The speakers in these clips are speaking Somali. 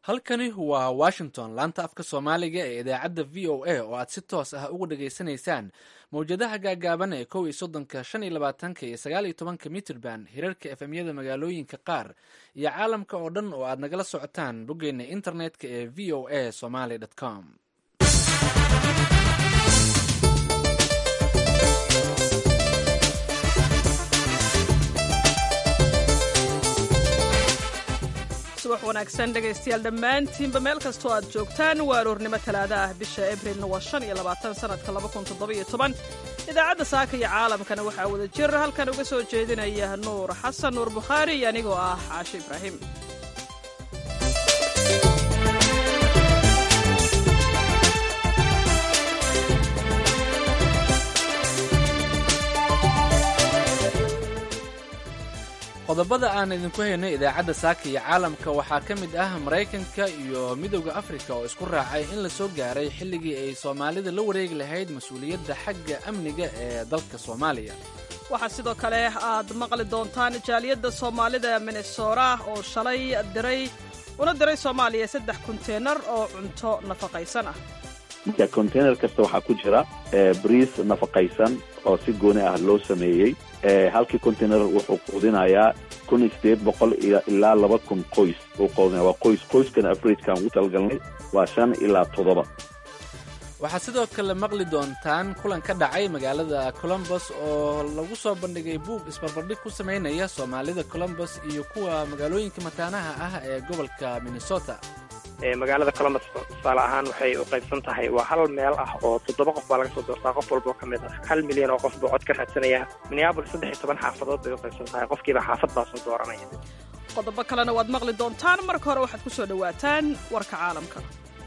halkani waa washington laanta afka soomaaliga ee idaacadda v o a oo aad si toos ah uga dhageysanaysaan mawjadaha gaagaaban ee kow iyo soddonka shan iyo labaatanka iyo sagaal iyo tobanka mitrband hirarka efemyada magaalooyinka qaar iyo caalamka oo dhan oo aad nagala socotaan boggeena internetka ee v o a somaly com subax wanaagsan dhegaystayaal dhammaantiinba meel kastoo aad joogtaan waa aroornimo talaada ah bisha abrilna waa shan iyo labaatan sanadka laba kun toddobiyo toban idaacadda saaka iyo caalamkana waxaa wada jir halkan uga soo jeedinaya nuur xasan nuur bukhaari iyo anigoo ah caashe ibraahim qodobada aan idinku haynay idaacadda saaka iyo caalamka waxaa ka mid ah maraykanka iyo midowda afrika oo isku raacay in la soo gaaray xilligii ay soomaalida la wareegi lahayd mas-uuliyadda xagga amniga ee dalka soomaaliya waxaa sidoo kale aad maqli doontaan jaaliyadda soomaalida minnesora oo shalay diray una diray soomaaliya saddex konteynar oo cunto nafaqaysan ah marka conteynar kasta waxaa ku jira briis nafaqaysan oo si gooni ah loo sameeyey halkii conteynar wuxuu quudinayaa kun iyo sideed boqol ilaa laba kun qoys uu quudinaya waa qoys qoyskana afragekaan ugu talagalnay waa shan ilaa toddoba waxaad sidoo kale maqli doontaan kulan ka dhacay magaalada colombos oo lagu soo bandhigay buug isbarbardhig ku samaynaya soomaalida colombos iyo kuwa magaalooyinka mataanaha ah ee gobolka minnesota magaalada colombus tusaale ahaan waxay u qaybsan tahay waa hal meel ah oo toddoba qof baa laga soo doortaa qof walboo ka mid ah hal milyan oo qof buu cod ka raadsanaya minneabolis saddex iyo toban xaafadood bay u qaybsan tahay qofkiiba xaafad baa soo dooranaya qodobo kalena waad maqli doontaan marka hore waxaad ku soo dhowaataan warka caalamka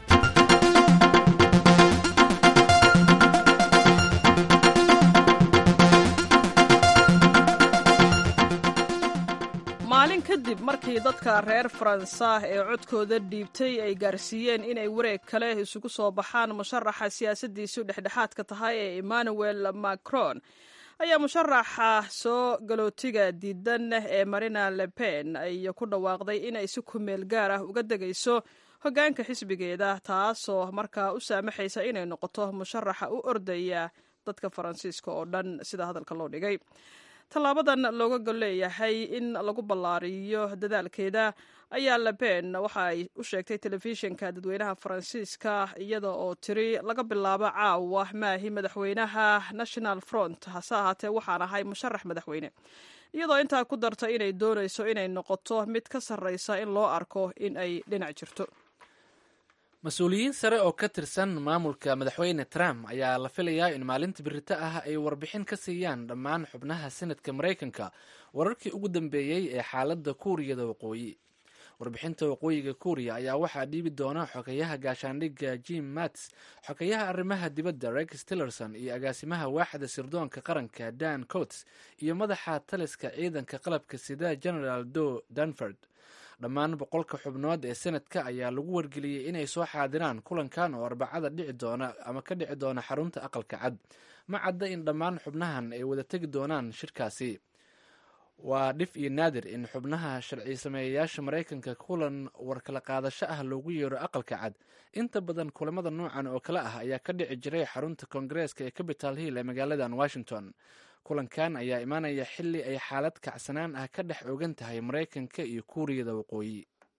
maalin kadib markii dadka reer faransa ee codkooda dhiibtay ay gaarsiiyeen inay wareeg kale isugu soo baxaan musharaxa siyaasaddiisu dhexdhexaadka tahay ee emmanuel macron ayaa musharaxa soo galootiga diidan ee marina le pen ay ku dhawaaqday inay si kumeel gaar ah uga degayso hoggaanka xisbigeeda taasoo markaa u saamaxaysa inay noqoto musharaxa u ordaya dadka faransiiska oo dhan sida hadalka loo dhigay tallaabadan looga gol leeyahay in lagu ballaariyo dadaalkeeda ayaa leben waxa ay u sheegtay telefishinka dadweynaha faransiiska iyada oo tiri laga bilaabo caawa maahi madaxweynaha national front hase ahaatee waxaan ahay musharax madaxweyne iyadoo intaa ku darta inay doonayso inay noqoto mid ka sarraysa in loo arko in ay dhinac jirto mas-uuliyiin sare oo ka tirsan maamulka madaxweyne trump ayaa la filayaa in maalinta birito ah ay warbixin ka siiyaan dhammaan xubnaha senadka maraykanka wararkii ugu dambeeyey ee xaaladda kuuriyada waqooyi warbixinta waqooyiga kuuriya ayaa waxaa dhiibi doona xogeyaha gaashaandhigga jim mats xogeyaha arrimaha dibadda rex tillerson iyo agaasimaha waaxda sirdoonka qaranka dan coats iyo madaxa taliska ciidanka qalabka sida generaal do danford dhammaan boqolka xubnood ee senadka ayaa lagu wargeliyey inay soo xaadiraan kulankan oo arbacada dhici doona ama ka dhici doona xarunta aqalka cad ma cadda in dhammaan xubnahan ay wada tegi doonaan shirkaasi waa dhif iyo naadir in xubnaha sharci sameeyayaasha maraykanka kulan warkala qaadasho ah loogu yeero aqalka cad inta badan kulamada noocan oo kale ah ayaa ka dhici jiray xarunta koongareeska ee capital hill ee magaaladan washington kulankan ayaa imaanaya xilli ay xaalad kacsanaan ah ka dhex ogan tahay maraykanka iyo kuuriyada waqooyi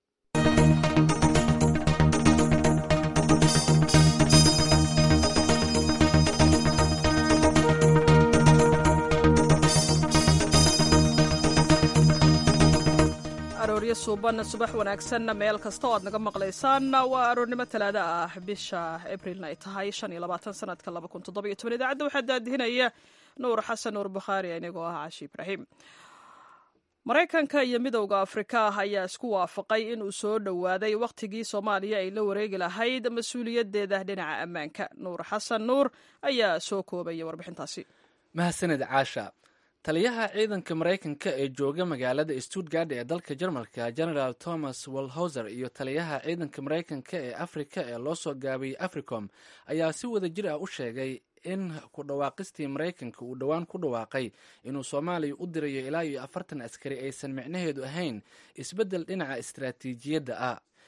arooryo suuban subax wanaagsan meel kasta oo aad naga maqlaysaan waa aroornimo talaado ah bisha abrilna ay tahay shan iyo labaatan sanadka laba kun toddobiyo toban idaacadda waxaa daadihinaya nuur xasan nuur bukhaari anigoo ah cashi ibraahim maraykanka iyo midowda afrika ayaa isku waafaqay inuu soo dhowaaday wakhtigii soomaaliya ay la wareegi lahayd mas-uuliyaddeeda dhinaca ammaanka nuur xasan nuur ayaa soo koobaya warbixintaasi mahadsanid caasha taliyaha ciidanka maraykanka ee jooga magaalada stuttgard ee dalka jarmalka generaal thomas walhoser iyo taliyaha ciidanka maraykanka ee afrika ee loo soo gaabiyey africom ayaa si wada jir ah u sheegay in ku dhawaaqistii maraykanka uu dhowaan ku dhawaaqay inuu soomaaliya u dirayo ilaa iyo afartan askari aysan micnaheedu ahayn isbeddel dhinaca istaraatiijiyadda ah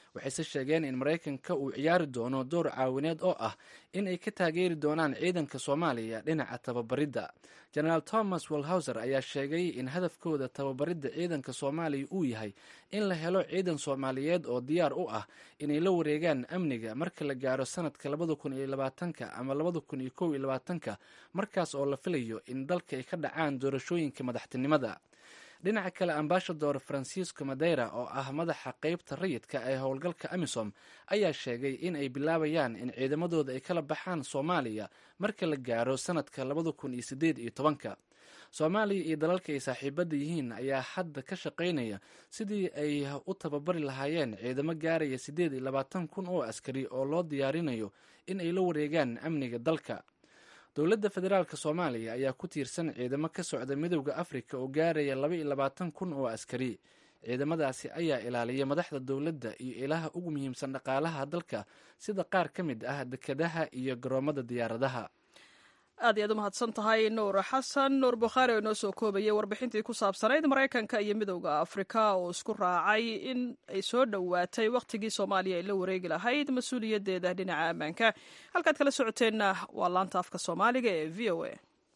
waxayse sheegeen in maraykanka uu ciyaari doono door caawineed oo ah in ay ka taageeri doonaan ciidanka soomaaliya dhinaca tababaridda jenaraal thomas walhauser ayaa sheegay in hadafkooda tababaridda ciidanka soomaaliya uu yahay in la helo ciidan soomaaliyeed oo diyaar u ah inay la wareegaan amniga marka la gaaro sanadka labada kun iyo labaatanka ama labada kun iyo kow iyo labaatanka markaas oo la filayo in dalka ay ka dhacaan doorashooyinka madaxtinimada dhinaca kale ambashador francisco madeira oo ah madaxa qeybta rayidka ee howlgalka amisom ayaa sheegay in ay bilaabayaan in ciidamadooda ay kala baxaan soomaaliya marka la gaaro sanadka labada kun iyo sideed iyo tobanka soomaaliya iyo dalalka ay saaxiibada yihiin ayaa hadda ka shaqaynaya sidii ay u tababari lahaayeen ciidamo gaaraya siddeed iyo labaatan kun oo askari oo loo diyaarinayo in ay la wareegaan amniga dalka dowladda federaalk soomaaliya ayaa ku tiirsan ciidamo ka socda midowda afrika oo gaaraya laba iyo labaatan kun oo askari ciidamadaasi ayaa ilaaliya madaxda dowladda iyo ilaha ugu muhiimsan dhaqaalaha dalka sida qaar ka mid ah dekedaha iyo garoomada diyaaradaha aad iyaad u mahadsan tahay nuur xasan nuur bukhaari oo inoo soo koobayay warbixintii ku saabsanayd maraykanka iyo midowda afrika oo isku raacay in ay soo dhowaatay wakhtigii soomaaliya ay la wareegi lahayd mas-uuliyaddeeda dhinaca ammaanka halkaad kala socoteenna waa laanta afka soomaaliga ee v o a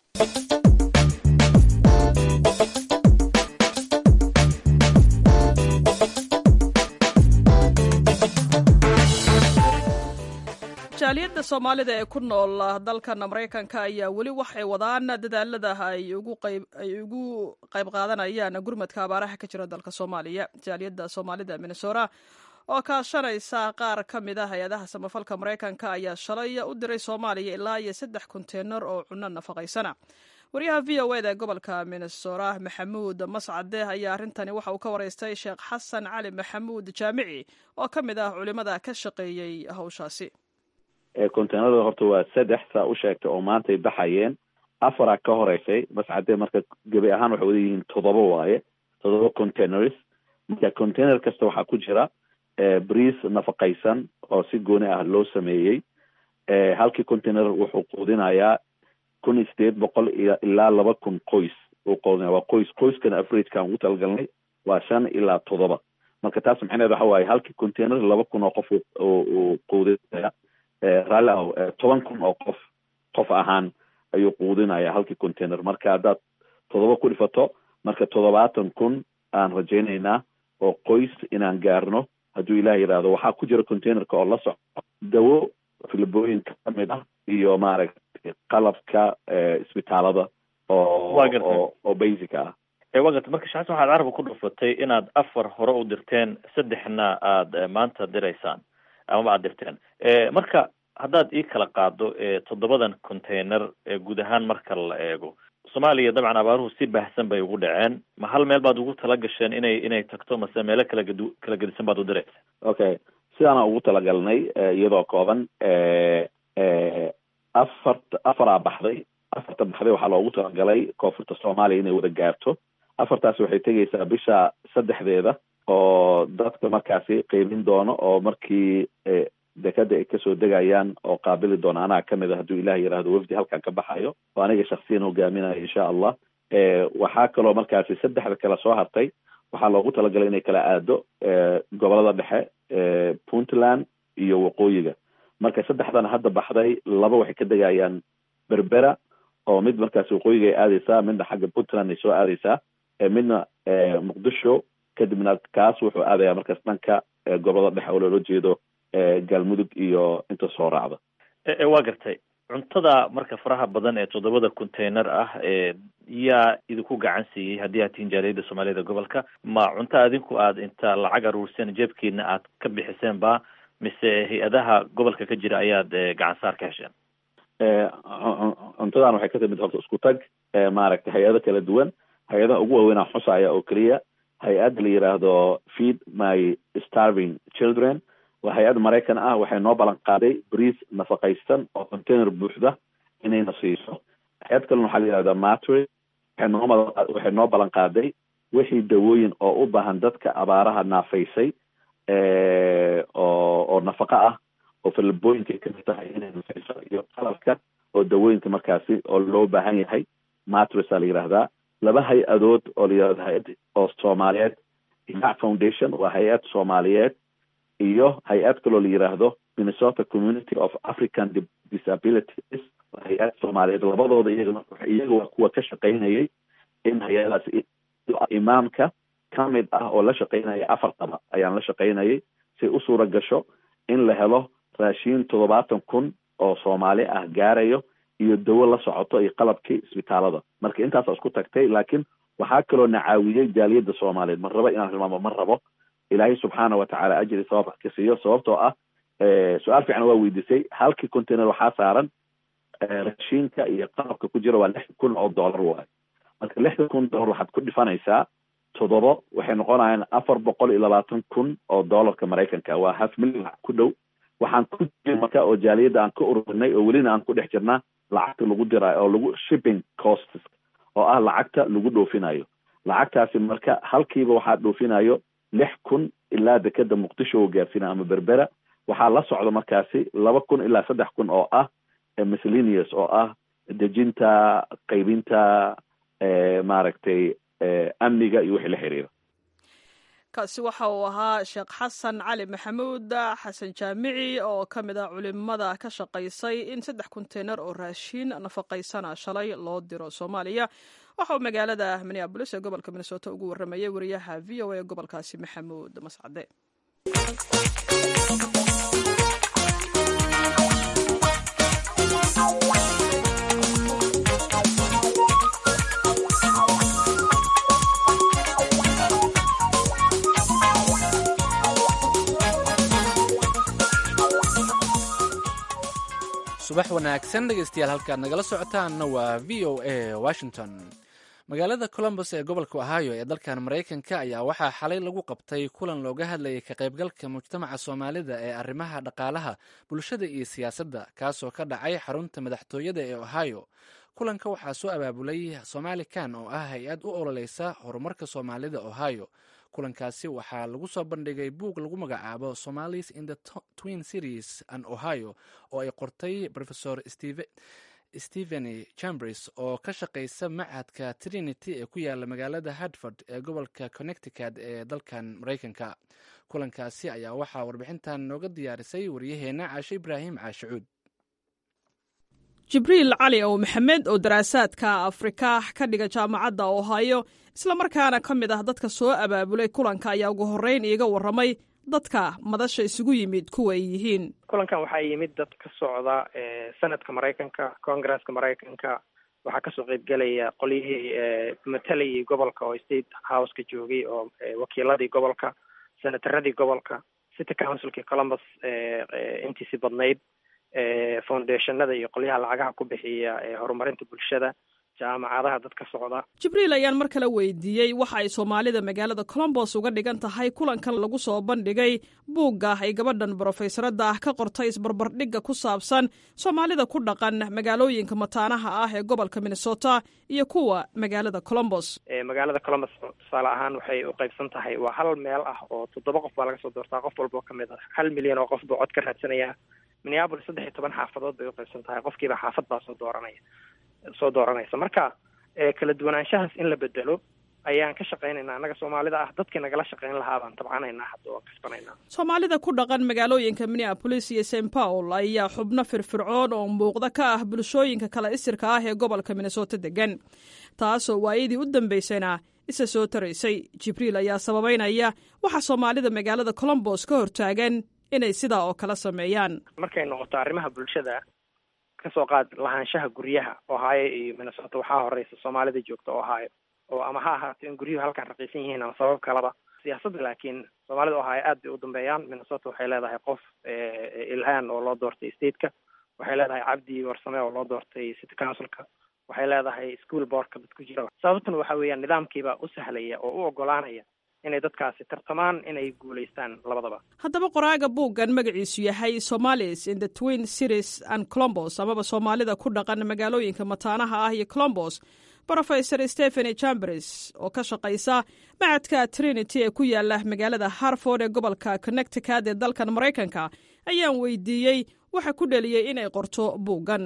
jaaliyadda soomaalida ee ku nool dalkan maraykanka ayaa weli waxay wadaan dadaalada ay ugu qayb qaadanayaan gurmadka abaaraha ka jira dalka soomaaliya jaaliyadda soomaalida minnesota oo kaashanaysa qaar ka mid a hay-adaha samafalka maraykanka ayaa shalay u diray soomaaliya ilaa iyo saddex konteynar oo cunno nafaqaysana waryaha v o eda gobolka minnesota maxamuud mascade ayaa arrintani waxa uu ka waraystay sheekh xasan cali maxamuud jaamici oo ka mid ah culimada ka shaqeeyey hawshaasi conteynerada horta waa saddex saa u sheegtay oo maantay baxayeen afara ka horeysay mascadee marka gebi ahaan waxay wada yihiin toddoba waaye toddoba containers marka container kasta waxaa ku jira briis nafaqaysan oo si gooni ah loo sameeyey halkii container wuxuu quudinayaa kun iyo sideed boqol iyo ilaa laba kun qoys uu quudinaya waa qoys qoyskana averageka ugu talagalnay waa shan ilaa toddoba marka taas maxaneed waxa waaye halkii container laba kun oo qof uu quudinaya raalli ahow toban kun oo qof qof ahaan ayuu quudinaya halkii container marka haddaad toddoba ku dhifato marka toddobaatan kun aan rajaynaynaa oo qoys inaan gaarno hadduu ilaah yidhaahdo waxaa ku jira containerka oo la soco dawo filibooyinka kamid ah iyo maaragtay qalabka isbitaalada oo oo oo basic ah waa garta marka shaxsan waxaad carabka ku dhufatay inaad afar hore u dirteen saddexna aad maanta diraysaan amaba aad dirteen marka haddaad ii kala qaado toddobadan container guud ahaan marka la eego soomaaliya dabcan abaaruhu si baahsan bay ugu dhaceen ma hal meel baad ugu tala gasheen inay inay tagto mase meelo kala gadu kala gedisan baad u diraysa okay sidaana ugu talagalnay iyadoo kooban afart afaraa baxday afarta baxday waxaa loogu talagalay koonfurta soomaaliya inay wada gaarto afartaas waxay tegeysaa bisha saddexdeeda oo dadka markaasi qiimin doono oo markii dekada ay kasoo degayaan oo qaabili doona anaa kamid a hadduu ilah yidhaahdo wafdi halkan ka baxayo oo aniga shaksiyan hogaaminayo insha allah waxaa kaloo markaasi saddexda kale soo hartay waxaa loogu talagalay inay kala aado gobolada dhexe puntland iyo waqooyiga marka saddexdan hadda baxday laba waxay ka degayaan berbera oo mid markaasi waqooyiga ay aadeysaa midna xagga puntland ay soo aadeysaa midna muqdisho kadibna kaas wuxuu aadaya markaas dhanka gobolada dhexe oo loola jeedo galmudug iyo inta soo raacda waa gartay cuntada marka faraha badan ee toddobada container ah yaa idinku gacan siiyey haddii aad tihiin jaaliyadda soomaaliyada gobolka ma cunto adinku aad inta lacag aruurseen jeebkiina aad ka bixiseen ba mise hay-adaha gobolka ka jira ayaad gacan saar ka hesheen cuntadan waxay ka timid horta isku tag maaragtay hay-ado kala duwan hay-adaha ugu waaweynaa xusaya oo keliya hay-adda la yidhaahdo feed my starving children waa hay-ad maraykan ah waxay noo ballan qaaday briis nafaqaysan oo container buuxda inayna siiso hay-ad kalena waxaa la yihahdaa matry waxay noo waxay noo ballan qaaday wixii dawooyin oo u baahan dadka abaaraha naafaysay oo oo nafaqa ah oo falabooyinka kamid tahay inay nafayso iyo qalabka oo dawooyinka markaasi oo loo baahan yahay matris aa la yidhaahdaa laba hay-adood oo la yihahdo hay-ad oo soomaaliyeed imac foundation waa hay-ad soomaaliyeed iyo hay-ad kaloo la yiraahdo minnesota community of african disabilities hay-ad soomaaliyeed labadooda iyagana iyaga waa kuwa ka shaqaynayay in hay-adaas imaamka ka mid ah oo la shaqaynaya afartaba ayaan la shaqaynayay si u suura gasho in la helo raashiin toddobaatan kun oo soomaali ah gaarayo iyo dawo la socoto iyo qalabkii isbitaalada marka intaasa isku tagtay laakiin waxaa kaloo na caawiyey jaaliyadda soomaaliyeed ma rabo inaan hilmaamo ma rabo ilaahay subxaana watacaala ajri sabab ka siiyo sababtoo ah su-aal fiican waa weydiisay halkii container waxaa saaran raashiinka iyo qalabka ku jira waa lix kun oo dollar waayo marka lixda kun dollar waxaad ku dhifanaysaa toddobo waxay noqonayaan afar boqol iyo labaatan kun oo dollarka maraykanka waa half million ku dhow waxaan ku marka oo jaaliyadda aan ka ururinay oo welina aan ku dhex jirnaa lacagta lagu diraayo oo lagu shipping costs oo ah lacagta lagu dhoofinayo lacagtaasi marka halkiiba waxaa dhoofinayo lix kun ilaa dekeda muqdisho oo gaarsiina ama berbera waxaa la socda markaasi laba kun ilaa saddex kun oo ah miscellaneous oo ah dejinta qaybinta maaragtay amniga iyo wixii la xiriira kaasi waxa uu ahaa sheekh xasan cali maxamuud xasan jaamici oo ka mid ah culimada ka shaqaysay in saddex konteynar oo raashiin nafaqaysana shalay loo diro soomaaliya waxa uu magaalada minneabolis ee gobolka minnesota ugu warramayay wariyaha v o a gobolkaasi maxamuud mascade subax wanaagsan dhegeystayaal halkaad nagala socotaanna waa v o a washington magaalada colombos ee gobolka ohio ee dalkan maraykanka ayaa waxaa xalay lagu qabtay kulan looga hadlayay ka qaybgalka mujtamaca soomaalida ee arrimaha dhaqaalaha bulshada iyo siyaasadda kaasoo ka dhacay xarunta madaxtooyada ee ohio kulanka waxaa soo abaabulay somalikan oo ah hay-ad u ololeysa horumarka soomaalida ohio kulankaasi waxaa lagu soo bandhigay buug lagu magacaabo somalis in the twin cities an ohio oo ay qortay rofesor stephen chambers oo ka shaqeysa machadka trinity ee ku yaala magaalada hartford ee gobolka connecticut ee dalkan maraykanka kulankaasi ayaa waxaa warbixintan nooga diyaarisay waryaheena caashe ibraahim caashicuud jibriil cali ow maxamed oo daraasaadka afrika ka dhiga jaamacadda ohio islamarkaana ka mid ah dadka soo abaabulay kulanka ayaa ugu horreyn iiga warramay dadka madasha isugu yimid kuwa ay yihiin kulankan waxaa yimid dad ka socda senadka maraykanka congresska maraykanka waxaa kasoo qeybgelaya qolyihii matalayii gobolka oo state houseka joogay oo wakiiladii gobolka senataradii gobolka city councilkii columbus intiisi badnayd foundationada iyo qolyaha lacagaha ku bixiya horumarinta bulshada jaamacadaha dad ka socda jibriil ayaan mar kale weydiiyey waxa ay soomaalida magaalada colombos uga dhigan tahay kulankan lagu soo bandhigay buugga ay gabadhan brofesaradda ah ka qortay isbarbardhigga ku saabsan soomaalida ku dhaqan magaalooyinka mataanaha ah ee gobolka minnesota iyo kuwa magaalada colombos magaalada colombos tusaale ahaan waxay u qaybsan tahay waa hal meel ah oo toddoba qof baa laga soo doortaa qof walba oo kamid ah hal milyan oo qof buu cod ka raadsanaya minneabolis saddex iyo toban xaafadood bay u qaybsan tahay qofkiiba xaafad baa soo dooranaya soo dooranaysa marka kala duwanaanshahaas in la bedelo ayaan ka shaqaynaynaa annaga soomaalida ah dadkii nagala shaqayn lahaa baan tabcanaynaa hadda oo kasbanaynaa soomaalida ku dhaqan magaalooyinka minneabolis iyo st paul ayaa xubno firfircoon oo muuqda ka ah bulshooyinka kala isirka ah ee gobolka minnesota degan taasoo waayadii u dambaysayna isa soo taraysay jibriil ayaa sababeynaya waxa soomaalida magaalada colombos ka hortaagan inay sidaa oo kala sameeyaan markay noqoto arrimaha bulshada kasoo qaad lahaanshaha guryaha ohio iyo minnesota waxaa horeysa soomaalida joogta ohio oo ama ha ahaato in guryuhu halkan raqiisan yihiin ama sabab kaleba siyaasadda laakiin soomaalida ohio aad bay u dambeeyaan minnesota waxay leedahay qof ilhaan oo loo doortay stateka waxay leedahay cabdi warsame oo loo doortay city councilka waxay leedahay school boardka dad ku jira sababtuna waxa weeyaan nidaamkiibaa u sahlaya oo u ogolaanaya inay dadkaasi tartamaan inay guulaystaan labadaba haddaba qoraaga buuggan magaciisu yahay somalis in the twin cities and colombos amaba soomaalida ku dhaqan magaalooyinka mataanaha ah iyo colombos rofesor stepheny chambers oo ka shaqaysa macadka trinity ee ku yaala magaalada harford ee gobolka connecticut ee dalkan maraykanka ayaan weydiiyey waxa ku dheliyey inay qorto buuggan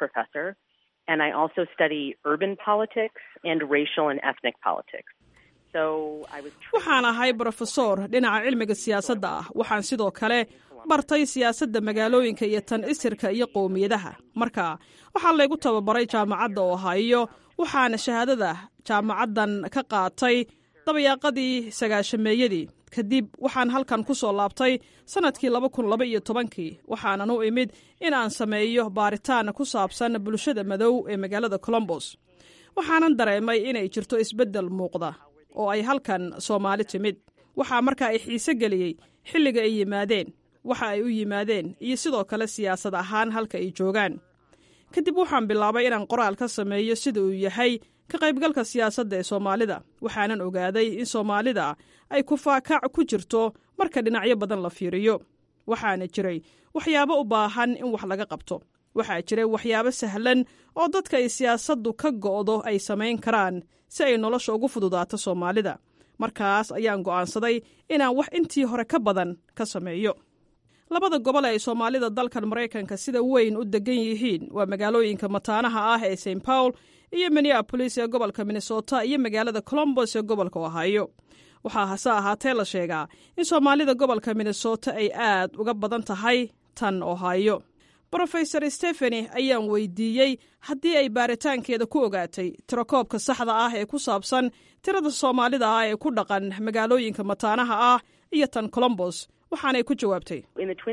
and I also study urban politics and racial and ethnic politics. waxaan ahay brofesor dhinaca cilmiga siyaasadda ah waxaan sidoo kale bartay siyaasadda magaalooyinka iyo tan isirka iyo qowmiyadaha marka waxaa laygu tababaray jaamacadda ohaayo waxaana shahaadada jaamacaddan ka qaatay dabayaaqadii sagaashameeyadii kadib waxaan halkan ku soo laabtay sannadkii laba kun laba iyo tobankii waxaanan u imid in aan sameeyo baaritaan ku saabsan bulshada madow ee magaalada colombos waxaanan dareemay inay jirto isbeddel muuqda oo ay halkan soomaali timid waxaa markaa ay xiise geliyey xilliga ay yimaadeen waxa ay u yimaadeen iyo sidoo kale siyaasad ahaan halka ay joogaan kadib waxaan bilaabay inaan qoraal ka sameeyo sida uu yahay ka qaybgalka siyaasadda ee soomaalida waxaanan ogaaday in soomaalida ay kufaakac ku jirto marka dhinacyo badan la fiiriyo waxaana jiray waxyaabo u baahan in wax laga qabto waxaa jiray waxyaabo sahlan oo dadka ay siyaasaddu ka go'do ay samayn karaan si ay nolosha ugu fududaato soomaalida markaas ayaan go'aansaday inaan wax intii hore ka badan ka sameeyo labada gobol ee ay soomaalida dalkan maraykanka sida weyn u degan yihiin waa magaalooyinka mataanaha ah ee st paul iyo minneabolis ee gobolka minnesota iyo magaalada colombos ee gobolka ohaayo waxaa hase ahaatee la sheegaa in soomaalida gobolka minnesota ay aad uga badan tahay tan ohaayo brofesor stefani ayaan weydiiyey haddii ay baaritaankeeda ku ogaatay tirakoobka saxda ah ee ku saabsan tirada soomaalida ah ee ku dhaqan magaalooyinka mataanaha ah iyo tan colombos waxaanay ku jawaabtay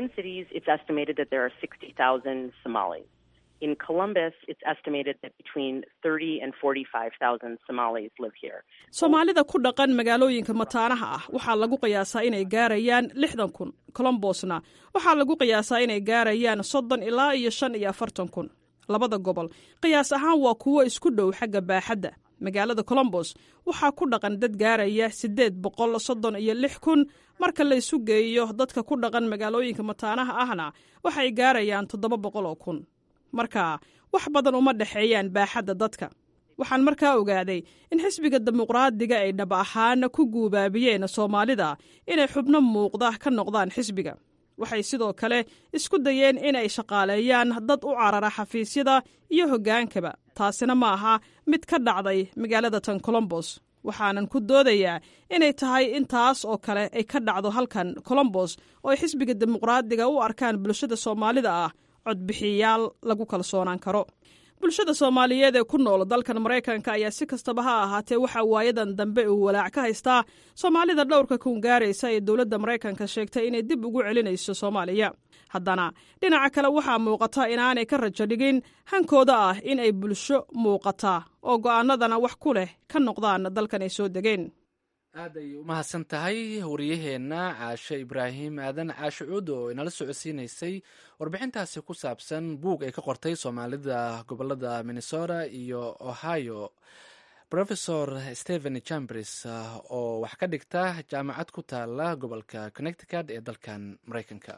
In Columbus, it's estimated that between 30 and 45,000 Somalis live here. soomaalida ku dhaqan magaalooyinka mataanaha ah waxaa lagu qiyaasaa inay gaarayaan lixdan kun colombosna waxaa lagu qiyaasaa inay gaarayaan soddon ilaa iyo shan iyo afartan kun labada gobol qiyaas ahaan waa kuwo isku dhow xagga baaxadda magaalada colombos waxaa ku dhaqan dad gaaraya siddeed boqol soddon iyo lix kun marka la isu geeyo dadka ku dhaqan magaalooyinka mataanaha ahna waxay gaarayaan toddoba boqol oo kun marka wax badan uma dhexeeyaan baaxadda dadka waxaan markaa ogaaday in xisbiga dimuqraadiga ay dhab ahaana ku guubaabiyeen soomaalida inay xubno muuqda ka noqdaan xisbiga waxay sidoo kale isku dayeen inay shaqaaleeyaan dad u carara xafiisyada iyo hoggaankaba taasina ma aha mid ka dhacday magaalada tan colombos waxaanan ku doodayaa inay tahay in taas oo kale ay ka dhacdo halkan colombos oo ay xisbiga dimuqraadiga u arkaan bulshada soomaalida ah codbixiyayaal lagu kalsoonaan karo bulshada soomaaliyeed ee ku nool dalkan maraykanka ayaa si kastaba ha ahaatee waxaa waayadan dambe uu walaac ka haystaa soomaalida dhowrka kun gaaraysa ee dowladda maraykanka sheegtay inay dib ugu celinayso soomaaliya haddana dhinaca kale waxaa muuqata inaanay ka rajo dhigin hankooda ah in ay bulsho muuqata oo go'aanadana wax ku leh ka noqdaan dalkan ay soo degeen aad ay u mahadsan tahay wariyaheenna caashe ibraahim aadan caashe cuud oo inala socodsiinaysay warbixintaasi ku saabsan buug ay ka qortay soomaalida gobolada minnesota iyo ohio rofesor stephen chambers oo wax ka dhigta jaamacad ku taala gobolka connecticut ee dalkan maraykanka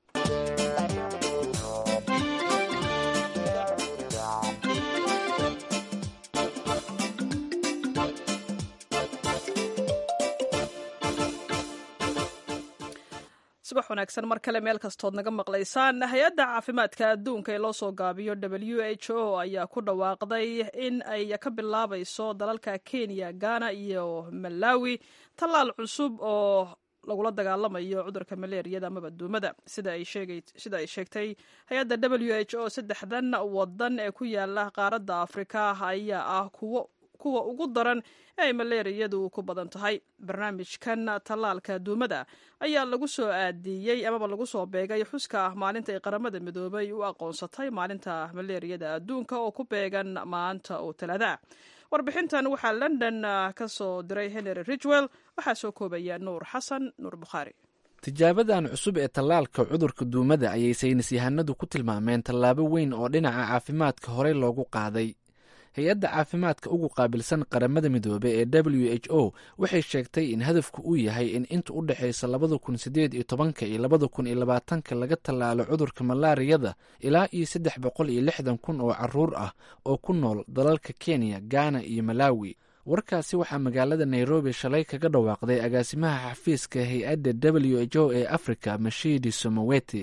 subax wanaagsan mar kale meel kastood naga maqlaysaan hay-adda caafimaadka adduunka ee loo soo gaabiyo w h o ayaa ku dhawaaqday in ay ka bilaabayso dalalka kenya ghana iyo malawi tallaal cusub oo lagula dagaalamayo cudurka maleeriyada amaba duumada sida ay sheegtay hay-adda w h o saddexdan wadan ee ku yaala qaaradda afrika ayaa ah kuwo kuwa ugu daran ee ay maleeriyadu ku badan tahay barnaamijkan tallaalka duumada ayaa lagu soo aadiyey amaba lagu soo beegay xuska maalinta ay qaramada midoobay u aqoonsatay maalinta maleeriyada adduunka oo ku beegan maanta oo talaada warbixintan waxaa london ka soo diray henry ridgwell waxaa soo koobaya nuur xasan nuur bukhaari tijaabadan cusub ee tallaalka cudurka duumada ayay saynis yahanadu ku tilmaameen tallaabo weyn oo dhinaca caafimaadka horey loogu qaaday hay-adda caafimaadka ugu qaabilsan qaramada midoobe ee w h o waxay sheegtay in hadafku uu yahay in inta u dhexaysa labada kun sideed iyo tobanka iyo labada kun iyo labaatanka laga tallaalo cudurka malaariyada ilaa iyo saddex boqol iyo lixdan kun oo caruur ah oo ku nool dalalka kenya ghana iyo malawi warkaasi waxaa magaalada nairobi shalay kaga dhawaaqday agaasimaha xafiiska hay-adda w h o ee africa mashidi somoweti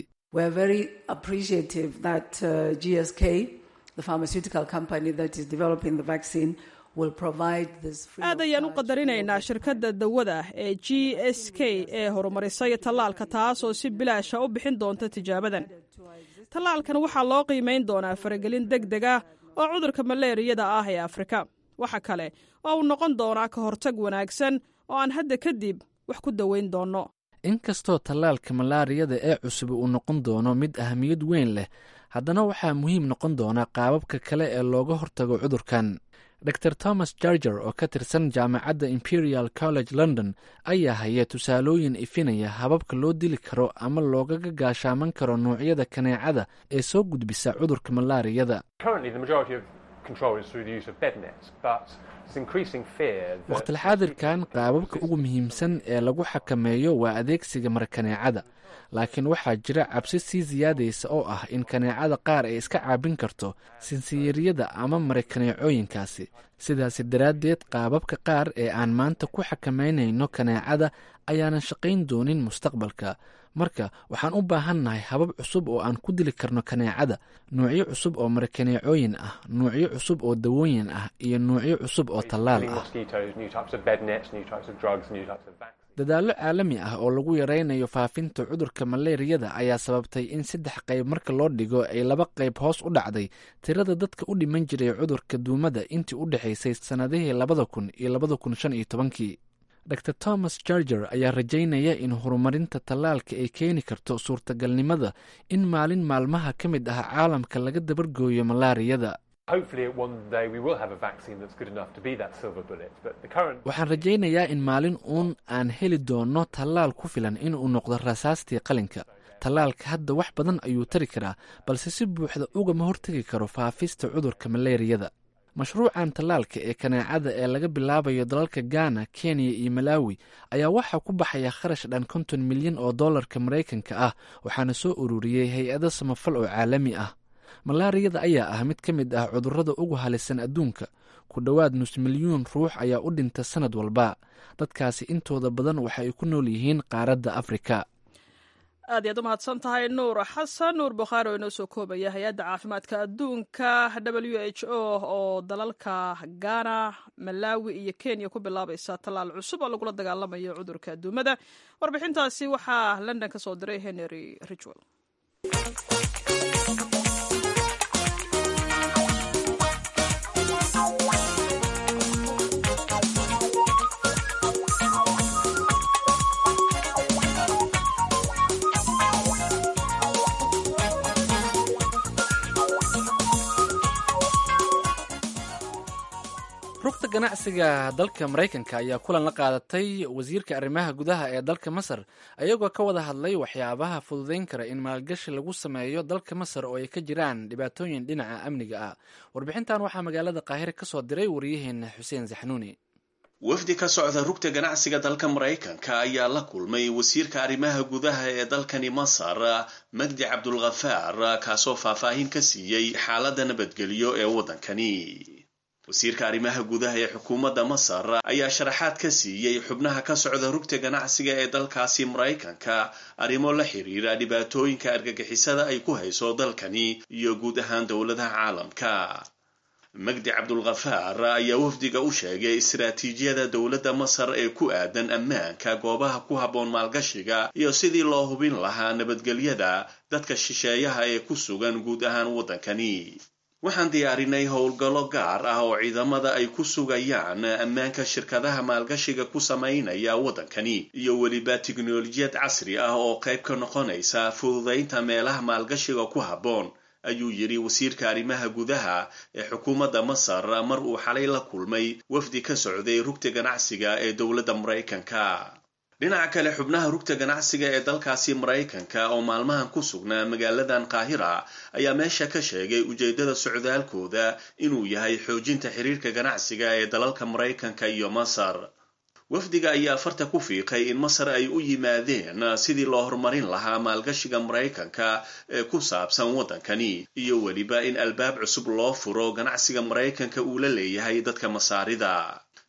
the pharmaceutical company that is developing the vaccine aad ayaan u qadarinaynaa shirkadda dawada ee g s k ee horumarisay tallaalka taasoo si bilaasha u bixin doonta tijaabadan tallaalkan waxaa loo qiimayn doonaa faragelin deg deg ah oo cudurka maleeriyada ah ee afrika waxa kale oo uu noqon doonaa ka hortag wanaagsan oo aan hadda kadib wax ku daweyn doonno inkastoo tallaalka malaariyada ee cusub uu noqon doono mid ahamiyad weyn leh haddana waxaa muhiim noqon doona qaababka kale ee looga hortago cudurkan dor thomas jarger oo ka tirsan jaamacadda imperial college london ayaa haya tusaalooyin ifinaya hababka loo dili karo ama loogaga gaashaaman karo noocyada kaneecada ee soo gudbisa cudurka malaariyada wakhtilxaadirkan qaababka ugu muhiimsan ee lagu xakameeyo waa adeegsiga markaneecada laakiin waxaa jira cabsi sii siyaadaysa oo ah in kaneecada qaar ay iska caabin karto sinsiyeeriyada ama marakaneecooyinkaasi sidaasi daraaddeed qaababka qaar ee aan maanta ku xakameynayno kaneecada ayaanan shaqayn doonin mustaqbalka marka waxaan u baahannahay habab cusub oo aan ku dili karno kaneecada nuucyo cusub oo marakaneecooyin ah nuucyo cusub oo dawooyin ah iyo nuucyo cusub oo tallaal ah dadaallo caalami ah oo lagu yaraynayo faafinta cudurka maleeriyada ayaa sababtay in saddex qayb marka loo dhigo ay laba qayb hoos u dhacday tirada dadka u dhiman jiray cudurka duumada intii u dhexaysay sannadihii labada kun iyo labada kun shan iyo tobankii dor thomas jarger ayaa rajaynaya in horumarinta tallaalka ay keeni karto suurtagalnimada in maalin maalmaha ka mid ah caalamka laga dabargooyo malaariyada waxaan rajaynayaa in maalin uun aan heli doono tallaal ku filan inuu noqdo rasaastii qalinka tallaalka hadda wax badan ayuu tari karaa balse si buuxda ugama hortegi karo faafista cudurka maleeriyada mashruucan tallaalka ee kaneecada ee laga bilaabayo dalalka ghana kenya iyo malawi ayaa waxaa ku baxaya kharash dhan konton milyan oo dollarka maraykanka ah waxaana soo ururiyey hay-ado samafal oo caalami ah malaariyada ayaa ah mid ka mid ah cudurrada ugu halisan adduunka ku dhowaad nus milyuun ruux ayaa u dhinta sanad walba dadkaasi intooda badan waxa ay ku nool yihiin qaaradda afrika aad iyaad u mahadsan tahay nuur xasan nuur bukhaari oo inoo soo koobaya hay-adda caafimaadka adduunka w h o oo dalalka ghana malawi iyo kenya ku bilaabaysa tallaal cusub oo lagula dagaalamayo cudurka adduumada warbixintaasi waxaa london ka soo diray henry ridgwell rugta ganacsiga dalka maraykanka ayaa kulan la qaadatay wasiirka arrimaha gudaha ee dalka masar ayagoo ka wada hadlay waxyaabaha fududayn kara in maalgashi lagu sameeyo dalka masar oo ay ka jiraan dhibaatooyin dhinaca amniga ah warbixintan waxaa magaalada qaahire ka soo diray waryaheena xuseen saxnuuni wafdi ka socda rugta ganacsiga dalka maraykanka ayaa la kulmay wasiirka arrimaha gudaha ee dalkani masar magdi cabdulkhafaar kaasoo faahfaahin ka siiyey xaaladda nabadgelyo ee waddankani wasiirka arrimaha gudaha ee xukuumadda masar ayaa sharaxaad ka siiyey xubnaha ka socda rugta ganacsiga ee dalkaasi maraykanka arrimo la xiriira dhibaatooyinka argagixisada ay ku hayso dalkani iyo guud ahaan dowladaha caalamka magdi cabdulkhafaar ayaa wafdiga u sheegay istaraatiijiyada dowladda masar ee ku aadan ammaanka goobaha ku habboon maalgashiga iyo sidii loo hubin lahaa nabadgelyada dadka shisheeyaha ee ku sugan guud ahaan waddankani waxaan diyaarinay howlgallo gaar ah oo ciidamada ay ku sugayaan ammaanka shirkadaha maalgashiga ku samaynaya waddankani iyo weliba tiknolojiyad casri ah oo qayb ka noqonaysa fududaynta meelaha maalgashiga ku habboon ayuu yidhi wasiirka arrimaha gudaha ee xukuumadda masar mar uu xalay la kulmay wafdi ka socday rugta ganacsiga ee dowladda maraykanka dhinaca kale xubnaha rugta ganacsiga ee dalkaasi maraykanka oo maalmahan ku sugnaa magaaladan qaahira ayaa meesha ka sheegay ujeeddada socdaalkooda inuu yahay xoojinta xiriirka ganacsiga ee dalalka maraykanka iyo masar wafdiga ayaa farta ku fiiqay in masar ay u yimaadeen sidii loo horumarin lahaa maalgashiga maraykanka ee ku saabsan waddankani iyo weliba in albaab cusub loo furo ganacsiga maraykanka uu la leeyahay dadka masaarida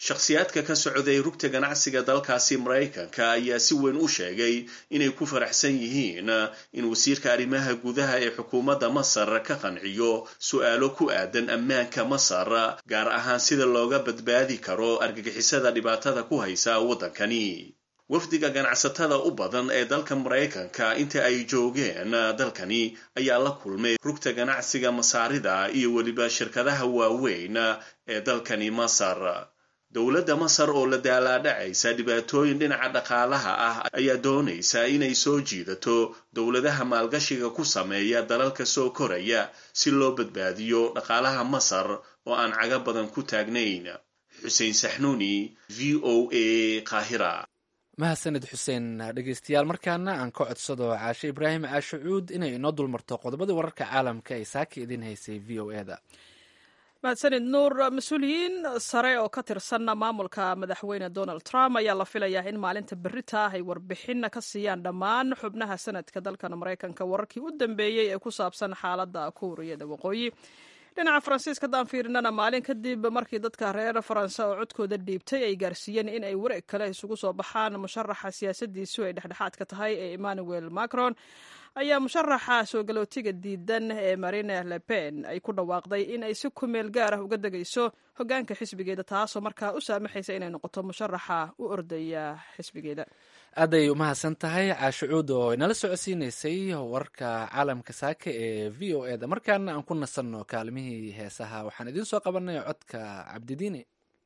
shakhsiyaadka ka socday rugta ganacsiga dalkaasi maraykanka ayaa si weyn u sheegay inay ku faraxsan yihiin in wasiirka arrimaha gudaha ee xukuumadda masar ka qanciyo su-aalo ku aadan ammaanka masar gaar ahaan sida looga badbaadi karo argagixisada dhibaatada ku haysa waddankani wafdiga ganacsatada u badan ee dalka maraykanka inta ay joogeen dalkani ayaa la kulmay rugta ganacsiga masaarida iyo weliba shirkadaha waaweyn ee dalkani masar dowladda masar oo la daalaadhacaysa dhibaatooyin dhinaca dhaqaalaha ah ayaa doonaysa inay soo jiidato dowladaha maalgashiga ku sameeya dalalka soo koraya si loo badbaadiyo dhaqaalaha masar oo aan caga badan ku taagnayn xuseen saxnuuni v o a qaahira mahadsanid xuseen dhegeystayaal markaana aan ka codsado caashe ibraahim caashucuud inay inoo dulmarto qodobadii wararka caalamka ay saaka idiin haysay v o e da mahadsanid nuur mas-uuliyiin sare oo ka tirsan maamulka madaxweyne donald trump ayaa la filayaa in maalinta berita ah ay warbixin ka siiyaan dhammaan xubnaha sanadka dalkan maraykanka wararkii u dambeeyey ee ku saabsan xaaladda kuuriyada waqooyi dhinaca faransiiska haddaan fiirinana maalin kadib markii dadka reer faranse oo codkooda dhiibtay ay gaarsiiyeen in ay wareeg kale isugu soo baxaan musharaxa siyaasadiisu ay dhexdhexaadka tahay ee emmanuel macron ayaa musharaxa soo galootiga diidan ee marine le pen ay ku dhawaaqday in ay si kumeel gaar ah uga degayso hogaanka xisbigeeda taasoo markaa u saamaxaysa inay noqoto musharaxa u ordaya xisbigeeda aaday umahadsan tahay caashucuud oo inala socodsiinaysay warka caalamka saaka ee v o e da markaana aan ku nasanno kaalmihii heesaha waxaan idiin soo qabanay codka cabdidiine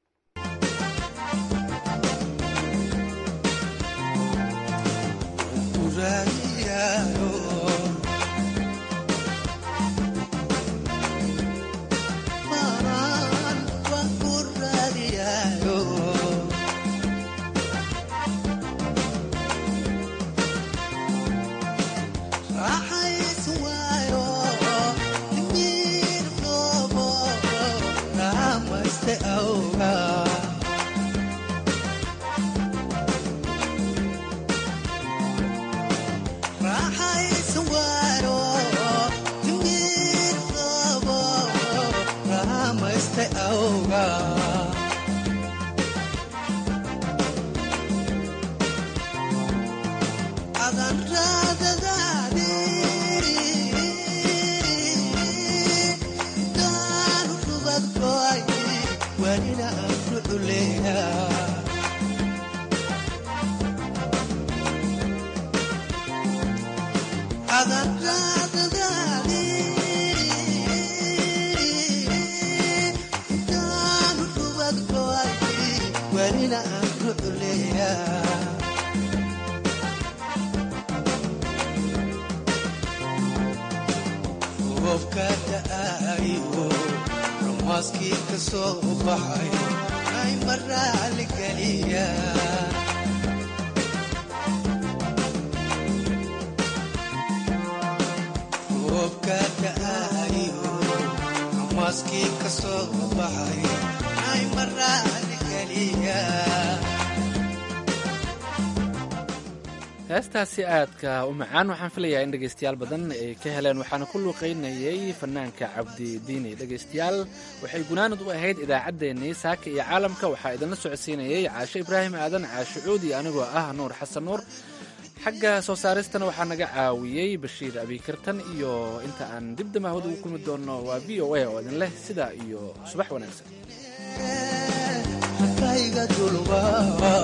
heestaasi aadka u macaan waxaan filayaa in dhegaystayaal badan ay ka heleen waxaana ku luuqaynayay fanaanka cabdi diini dhegaystayaal waxay gunaanad u ahayd idaacaddeenii saaka iyo caalamka waxaa idinla socodsiinayay caashe ibraahim aadan caashe cuudi anigoo ah nuur xasan nuur xagga soo saaristana waxaa naga caawiyey bashiir abiikartan iyo inta aan dib damahooda ugu kulmi doonno waa v o a oo idin leh sidaa iyo subax wanaagsan